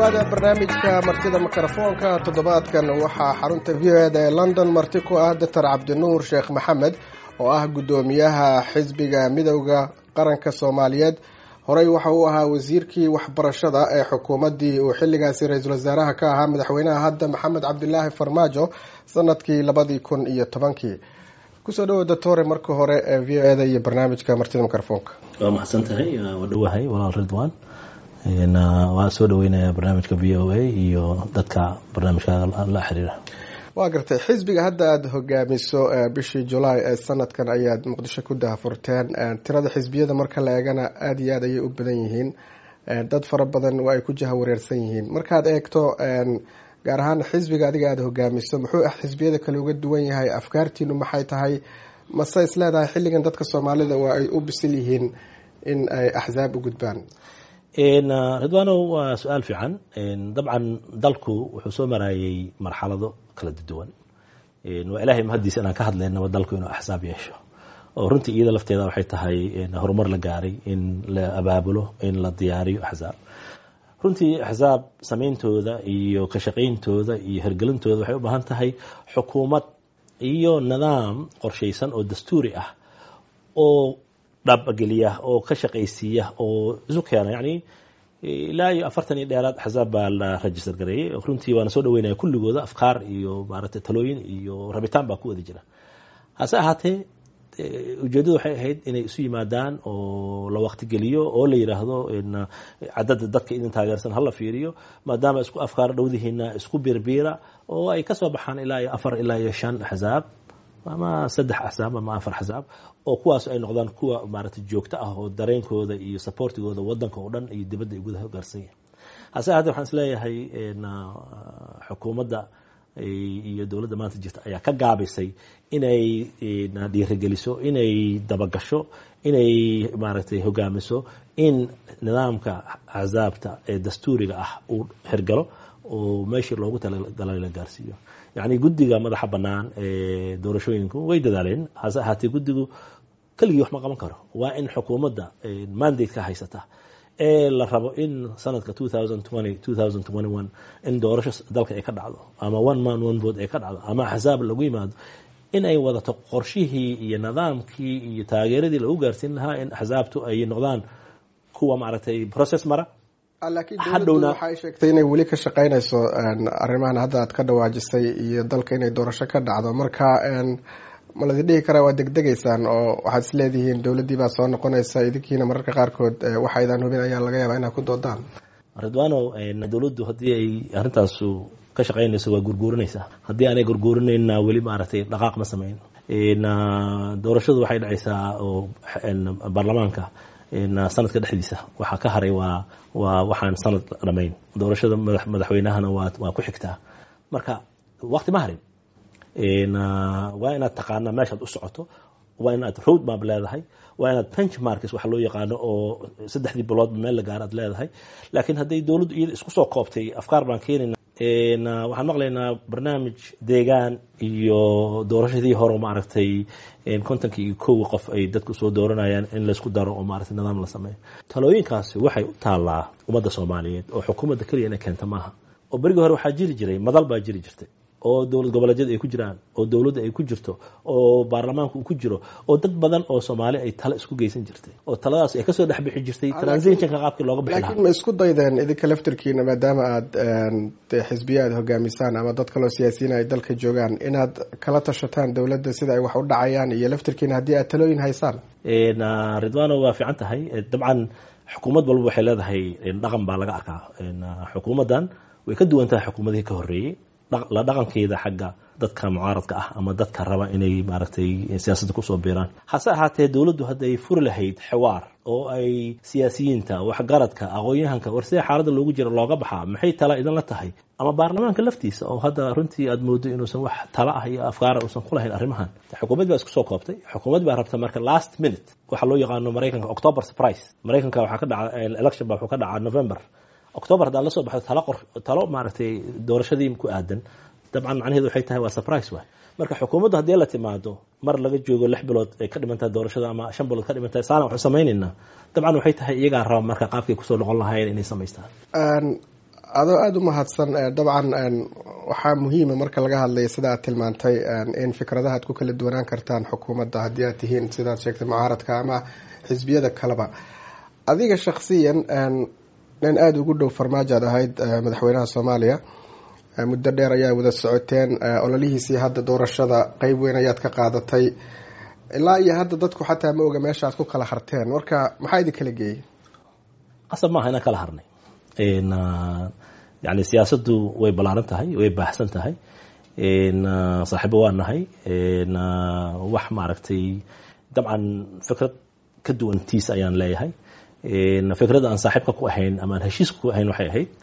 dhowaada barnaamijka martida mikrofoonka toddobaadkan waxaa xarunta v o eda ee london marti ku ah doctor cabdinuur sheekh maxamed oo ah guddoomiyaha xisbiga midowda qaranka soomaaliyeed horey waxa uu ahaa wasiirkii waxbarashada ee xukuumaddii uu xilligaasi ra-iisul wasaaraha ka ahaa madaxweynaha hadda maxamed cabdilaahi farmaajo sanadkii labadii kun iyo tobankii kusoo dhawo doctore marka hore ee v o eda iyo barnaamijka martida mikrofoonka waa maxsan tahay waa dhowahay walaal ridwan waa soo dhaweynaya barnaamijka v o a iyo dadka barnaamijka la xiriira waa gartay xisbiga hadda aada hogaamiso bishii julaay ee sanadkan ayaad muqdisho ku dahafurteen tirada xisbiyada marka la eegana aada iyo aad ayay u badan yihiin dad fara badan waa ay ku jaha wareersan yihiin markaad eegto gaar ahaan xisbiga adiga aada hogaamiso muxuu ah xisbiyada kale uga duwan yahay afkaartiinu maxay tahay mase is leedahay xilligan dadka soomaalida waa ay u bisil yihiin in ay axsaab u gudbaan ridwano waa su-aal fiican dabcan dalku wuxuu soo marayay marxalado kala duwan waa ilaahay mahadiisa inaan ka hadlaynaba dalku inuu axsaab yeesho oo runtii iyada lafteeda waxay tahay horumar la gaaray in la abaabulo in la diyaariyo axsaab runtii axsaab sameyntooda iyo ka shaqayntooda iyo hergelintooda waxay u baahan tahay xukuumad iyo nidaam qorshaysan oo dastuuri ah oo dhaabageliya oo ka shaqaysiiya oo isu keena yani ilaa iyo afartan iyo dheeraad axsaab baa la register gareeyey runtii waana soo dhaweynaya kulligooda afkaar iyo maaragtay talooyin iyo rabitaan baa ku wada jira hase ahaatee ujeeddadu waxay ahayd inay isu yimaadaan oo la waqti geliyo oo la yidhaahdo cadada dadka idin taageersan hala fiiriyo maadaama isku afkaar dhowdihiina isku biirbiira oo ay kasoo baxaan ilaa iyo afar ilaa iyo shan axsaab ama saddex axsaab ama afar axsaab oo kuwaas ay noqdaan kuwa maaragtay joogto ah oo dareenkooda iyo supportigooda wadanka oo dhan iyo dibadda ay gudaha gaarsan yahay hase ahaatee waxaan isleeyahay xukuumadda iyo dowladda maanta jirta ayaa ka gaabisay inay dhiirigeliso inay dabagasho inay maaragtay hogaamiso in nidaamka axsaabta ee dastuuriga ah uu hergalo oo meeshii loogu talagalay la gaarsiiyo yacni guddiga madaxa bannaan ee doorashooyinku way dadaaleen hase ahaatee guddigu keligii wax ma qaban karo waa in xukuumadda mandate ka haysata ee la rabo in sanadka in doorasho dalka ay ka dhacdo ama one man one vote ay ka dhacdo ama axsaab lagu yimaado in ay wadato qorshihii iyo nidaamkii iyo taageeradii lagu gaarsiin lahaa in axsaabtu ay noqdaan kuwa maaragtay process mara laakiin dowladdu waxay sheegtay inay weli ka shaqeynayso arrimahan hadda aad ka dhawaajisay iyo dalka inay doorasho ka dhacdo marka ma ladi dhihi karaa waa degdegaysaan oo waxaad is leedihiin dowladdii baa soo noqonaysa idinkiina mararka qaarkood waxaydaan hubin ayaa laga yaabaa inaad ku doodaan ridwano dowladdu haddii ay arrintaasu ka shaqeynayso waa gurguurinaysaa haddii aanay gurguurinayna weli maaragtay dhaqaaq ma sameyn doorashadu waxay dhacaysaa oo baarlamaanka sanadka dhexdiisa waxaa ka haray waa waa waxaan sanad dhamayn doorashada madaxweynahana waa waa ku xigtaa marka waqti ma harin waa inaad taqaanaa meeshaad u socoto waa inaad road map leedahay waa inaad benchmarks waxa loo yaqaano oo saddexdii biloodba meel la gaar aad leedahay laakiin hadday dowladdu iyada isku soo koobtay afkaar baan keenayna waxaan maqlaynaa barnaamij deegaan iyo doorashadii hore maaragtay kontonka iyo kow qof ay dadku soo dooranayaan in laysku daro oo maaragtay nidaam la sameeyo talooyinkaasi waxay u taallaa ummadda soomaaliyeed oo xukuumadda keliya inay keenta maaha oo berigii hore waxaa jiri jiray madal baa jiri jirtay oo dowlad goboleedyada ay ku jiraan oo dowladda ay ku jirto oo baarlamaanka uu ku jiro oo dad badan oo soomaali ay tale isku geysan jirtay oo taladaas ay kasoo dhex bixi jirtay transitionka qaabkii looga bixi laakiin ma isku daydeen idinka laftirkiina maadaama aad de xisbiya aad hogaamisaan ama dad kaloo siyaasiyiin ay dalka joogaan inaad kala tashataan dowladda sida ay wax u dhacayaan iyo laftirkiina haddii aad talooyin haysaan ridwano waa fiican tahay dabcan xukuumad walba waxay leedahay dhaqan baa laga arkaa xukuumaddan way ka duwan tahay xukuumadihii ka horreeyey la dhaqankeeda xagga dadka mucaaradka ah ama dadka raba inay maaragtay siyaasadda kusoo biiraan hase ahaatee dowladdu hadday furi lahayd xiwaar oo ay siyaasiyiinta waxgaradka aqoon-yahanka war sida xaaladda loogu jira looga baxaa maxay tala idinla tahay ama baarlamaanka laftiisa oo hadda runtii aad moodo inuusan wax tala ah iyo afkaara uusan ku lahayn arrimahan xukuumad baa isku soo koobtay xukuumad baa rabta marka last minute waxa loo yaqaano maraykanka october surprise maraykanka waxaa ka dhaca election baa wuxuu ka dhacaa november october haddaad la soo baxdo talo qor talo maaragtay doorashadii ku aadan dabcan macnaheedu waxay tahay waa surprise waay marka xukuumaddu haddii la timaado mar laga joogo lix bilood ay ka dhimantahay doorashada ama shan bilood ka dhimantahay saana waxu samaynaynaa dabcan waxay tahay iyagaa raba marka qaabkay kusoo noqon lahaayeen inay samaystaan adoo aada u mahadsan dabcan waxaa muhiima marka laga hadlaya sida aad tilmaantay in fikradaha ad ku kala duwanaan kartaan xukuumadda haddii aad tihiin sidaad sheegtay mucaaradka ama xisbiyada kaleba adiga shaksiyan nin aada ugu dhow farmaajo aad ahayd madaxweynaha soomaaliya muddo dheer ayaa wada socoteen ololihiisii hadda doorashada qeyb weyn ayaad ka qaadatay ilaa iyo hadda dadku xataa ma oga meesha aad ku kala harteen marka maxaa idin kala geeyey qasab maaha inaan kala harnay yani siyaasaddu way ballaaran tahay way baaxsan tahay saaxiibo waa nahay wax maaragtay dabcan fikrad ka duwan tiis ayaan leeyahay fikradda aan saaxiibka ku ahayn ama aan heshiiska ku ahayn waxay ahayd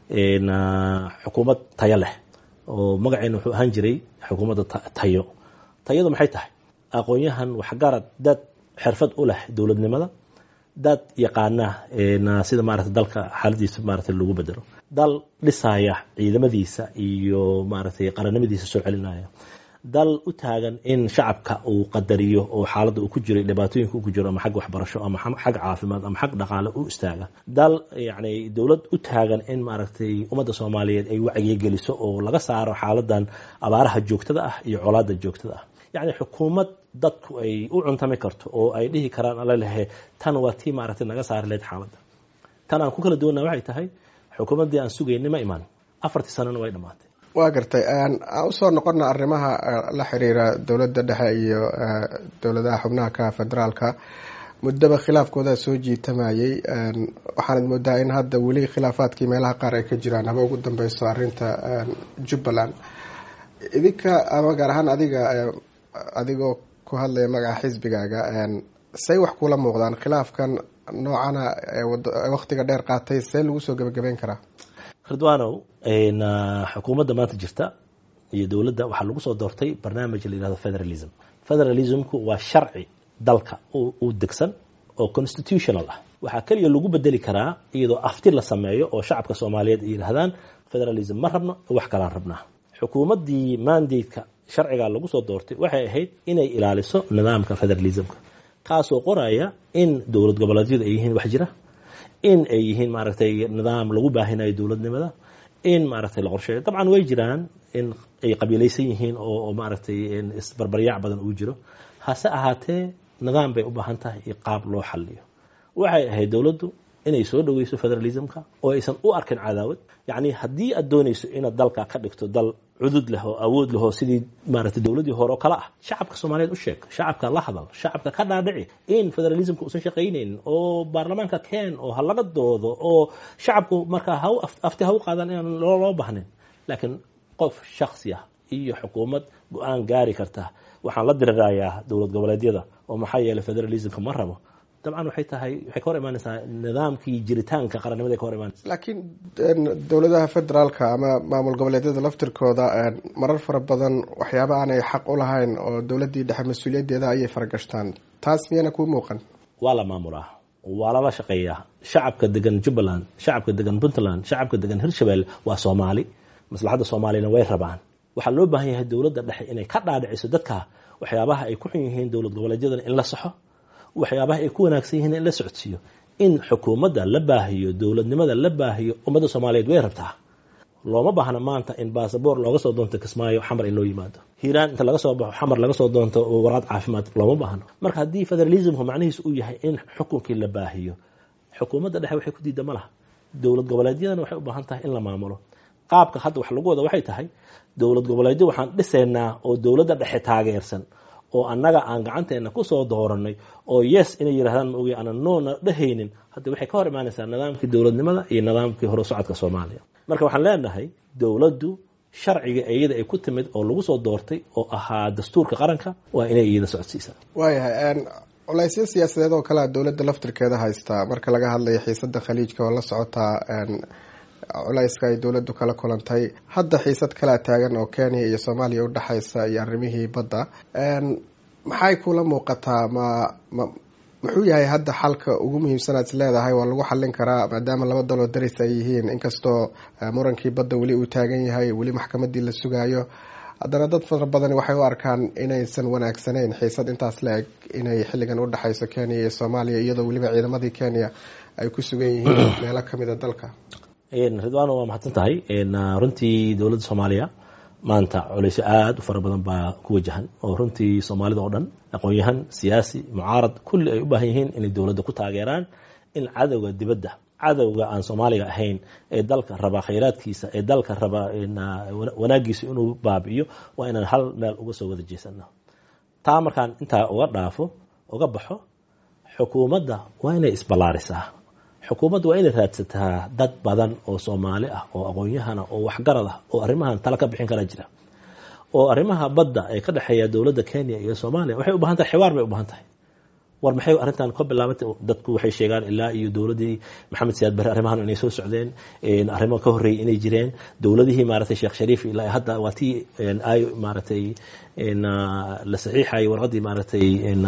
xukuumad tayo leh oo magaceena wuxuu ahaan jiray xukuumadda tayo tayadu maxay tahay aqoon-yahan waxgarad dad xirfad u leh dowladnimada dad yaqaana sida maarata dalka xaaladiisa maarata lagu bedelo dal dhisaya ciidamadiisa iyo maaragtay qarannimadiisa soo celinaya dal u taagan in shacabka uu qadariyo oo xaaladda uu ku jiro dhibaatooyinka uu ku jiro ama xag waxbarasho ama xag caafimaad ama xag dhaqaale u istaaga dal yani dowlad u taagan in maaragtay ummadda soomaaliyeed ay wacyiga geliso oo laga saaro xaaladan abaaraha joogtada ah iyo colaada joogtada ah yacni xukuumad dadku ay u cuntami karto oo ay dhihi karaan alalehe tan waa tii maaragtay naga saari lahayd xaaladda tan aan ku kala duwanna waxay tahay xukuumaddii aan sugaynay ma imaan afartii sanana way dhammaatay waa gartay aan usoo noqona arrimaha la xiriira dowladda dhexe iyo dowladaha xubnaha ka federaalka muddaba khilaafkooda soo jiitamayay waxaanad moodaa in hadda weli khilaafaadkii meelaha qaar ay ka jiraan haba ugu dambeyso arinta jubbaland idinka ama gaar ahaan adiga adigoo ku hadlaya magaca xisbigaaga say wax kula muuqdaan khilaafkan noocana waqtiga dheer qaatay see lagu soo gebagabeyn karaa ridwanow xukuumadda maanta jirta iyo dowladda waxaa lagu soo doortay barnaamij la yihahdo federalism federalismku waa sharci dalka u degsan oo constitutional ah waxaa keliya lagu bedeli karaa iyadoo afti la sameeyo oo shacabka soomaaliyeed ay yidhahdaan federalism ma rabno wax kalaan rabnaa xukuumaddii mandateka sharcigaa lagu soo doortay waxay ahayd inay ilaaliso nidaamka federalismka kaasoo qoraya in dowlad goboleedyadu ay yihiin wax jira in ay yihiin maaragtay nidaam lagu baahinayo dowladnimada in maaragtay la qorsheeyo dabcan way jiraan in ay qabiilaysan yihiin oo maaragtay isbarbaryaac badan uu jiro hase ahaatee nidaam bay u baahan tahay iyo qaab loo xaliyo waxay ahayd dowladdu inay soo dhaweyso federalismka oo aysan u arkin cadaawad yacni haddii aad doonayso inaad dalka ka dhigto dal cudud leh oo awood leh oo sidii maaragtay dowladdii hore oo kale ah shacabka soomaaliyeed u sheeg shacabka la hadal shacabka ka dhaadhici in federalismka uusan shaqaynaynin oo baarlamaanka keen oo ha laga doodo oo shacabku markaa ha afti ha u qaadan inaan loo bahnin laakiin qof shaksi ah iyo xukuumad go-aan gaari karta waxaan la dirirayaa dowlad goboleedyada oo maxaa yeelay federalismka ma rabo dabcan waxay tahay waxay ka hor imaanaysaa nidaamkii jiritaanka qarannimada ka hor imaanaysa laakiin dowladaha federaalka ama maamul goboleedyada laftirkooda marar fara badan waxyaaba aanay xaq u lahayn oo dowladdii dhexe mas-uuliyaddeeda ayay faragashtaan taas miyana kuu muuqan waa la maamulaa waa lala shaqeeyaa shacabka degan jubbaland shacabka degan puntland shacabka degan hirshabelle waa soomaali maslaxadda soomaaliyana way rabaan waxaa loo baahan yahay dowladda dhexe inay ka dhaadhiciso dadka waxyaabaha ay ku xun yihiin dowlad goboleedyadana in la saxo waxyaabaha ay ku wanaagsan yihiin in la socodsiiyo in xukuumadda la baahiyo dowladnimada la baahiyo ummadda soomaaliyeed way rabtaa looma baahna maanta in basaboor looga soo doonto kismaayo xamar in loo yimaado hiiraan inta laga soo baxo xamar laga soo doonto waraad caafimaad looma baahno marka haddii federalismku macnihiis uu yahay in xukunkii la baahiyo xukuumadda dhexe waxay ku diida ma laha dowlad goboleedyadana waxay u baahan tahay in la maamulo qaabka hadda wax lagu wada waxay tahay dowlad goboleedyo waxaan dhisaynaa oo dowladda dhexe taageersan oo annaga aan gacanteena kusoo dooranay oo yes inay yidhahdaan maogi aanan noona dhehaynin hadda waxay ka hor imaanaysaa nidaamkii dowladnimada iyo nidaamkii hore socodka soomaaliya marka waxaan leenahay dowladdu sharciga iyada ay ku timid oo lagu soo doortay oo ahaa dastuurka qaranka waa inay iyada socodsiisaa waayahay culaysyo siyaasadeed oo kalea dowladda laftirkeeda haystaa marka laga hadlayo xiisada khaliijka oo la socotaa culayska ay dowladdu kala kulantay hadda xiisad kalea taagan oo kenya iyo soomaaliya udhexaysa iyo arrimihii badda maxay kula muuqataa ma ma muxuu yahay hadda xalka ugu muhiimsanaad is leedahay waa lagu xallin karaa maadaama laba daloo daris ay yihiin inkastoo murankii badda weli uu taagan yahay weli maxkamadii la sugaayo haddana dad fara badani waxay u arkaan inaysan wanaagsanayn xiisad intaas la eg inay xilligan udhexayso kenya iyo soomaaliya iyadoo weliba ciidamadii kenya ay ku sugan yihiin meelo kamida dalka ridwano waa mahadsan tahay runtii dowladda soomaaliya maanta culeysyo aada u fara badan baa ku wajahan oo runtii soomaalida oo dhan aqoon-yahan siyaasi mucaarad kulli ay u baahan yihiin inay dowladda ku taageeraan in cadowga dibadda cadowga aan soomaaliga ahayn ee dalka raba khayraadkiisa ee dalka raba wanaagiisa inuu baabi'iyo waa inaan hal meel uga soo wada jeesano taa markaan intaa uga dhaafo uga baxo xukuumadda waa inay isballaarisaa xukuumadda waa inay raadsataa dad badan oo soomaali ah oo aqoon-yahana oo waxgarad ah oo arrimahan tala ka bixin kara jira oo arrimaha badda ee ka dhexeeya dowladda kenya iyo soomaaliya waxay u bahan tahay xiwaar bay u bahan tahay war maxay arrintan ka bilaabatay dadku waxay sheegaan ilaa iyo dowladdii maxamed siyaad barre arrimahan inay soo socdeen arrimo ka horreeyay inay jireen dowladihii maaragtay sheekh shariif ilaa hadda waa tii ay maaragtay la saxiixayay warqaddii maaragtay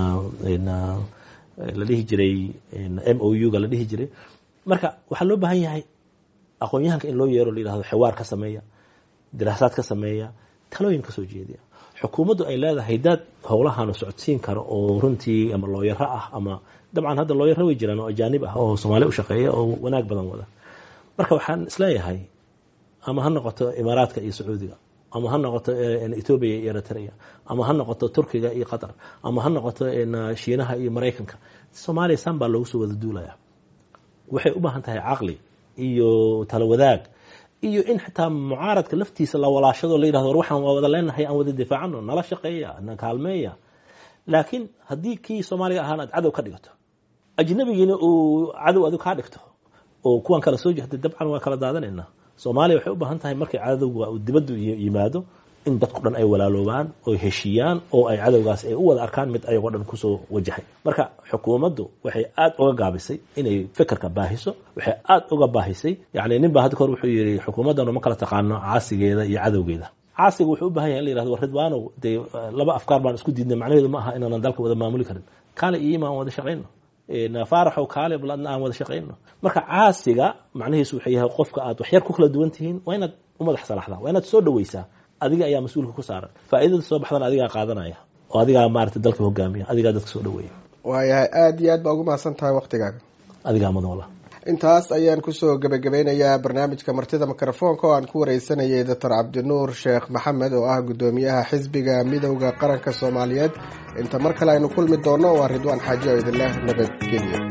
la dhihi jiray m o u ga la dhihi jiray marka waxaa loo baahan yahay aqoon-yahanka in loo yeero la yihahdo xiwaar ka sameeya diraasaad ka sameeya talooyin ka soo jeediya xukuumaddu ay leedahay dad howlahan socodsiin karo oo runtii ama looyaro ah ama dabcan hadda looyaro way jiraan oo ajaanib ah oo soomaali u shaqeeya oo wanaag badan wada marka waxaan isleeyahay ama ha noqoto imaaraadka iyo sacuudiga ama ha noqoto ethoobiya iyo eritrea ama ha noqoto turkiga iyo qatar ama ha noqoto shiinaha iyo maraykanka soomaaliya san baa loogu soo wada duulaya waxay u baahan tahay caqli iyo tala wadaag iyo in xitaa mucaaradka laftiisa la walaashado la yidhahdo war waxaan waa wada leenahay aan wada difaacano nala shaqeeya na kaalmeeya laakiin haddii kii soomaaliga ahaan aad cadow ka dhigato ajnabigiina uu cadow adigu kaa dhigto oo kuwan kala soo jehday dabcan waa kala daadanayna soomaaliya waxay u baahan tahay markay cadowga uu dibaddu yimaado in dadku dhan ay walaaloobaan oo heshiiyaan oo ay cadowgaas ay u wada arkaan mid ayagoo dhan kusoo wajahay marka xukuumaddu waxay aad uga gaabisay inay fekerka baahiso waxay aad uga baahisay yani nin baa hadda kahor wuxuu yidhi xukuumaddanu ma kala taqaano caasigeeda iyo cadowgeeda caasiga wuxuu u bahan yahay in la yirahdo war ridwaanow dee laba afkaar baan isku diidnay macnaheedu ma aha inaanan dalka wada maamuli karin kaale iyo imaan wada shaqayno faaraxow kaale baladna aan wada shaqayno marka caasiga macnahiisu wuxuu yahay qofka aad waxyar ku kala duwan tihiin waa inaad u madax salaxdaa waa inaad soo dhaweysaa adiga ayaa mas-uulka ku saaran faa'iidada soo baxdana adigaa qaadanaya oo adigaa maarata dalka hogaamiya adigaa dadka soo dhaweeya waayahay aada iyo aad baa ugu mahadsan tahay waktigaaga adigaa mudan wala intaas ayaan kusoo gebagabeynayaa barnaamijka martida mikrofoonka oo aan ku wareysanayay doctor cabdinuur sheekh maxamed oo ah guddoomiyaha xisbiga midowda qaranka soomaaliyeed inta mar kale aynu kulmi doono waa ridwaan xaaji oo idinleh nabadgelyo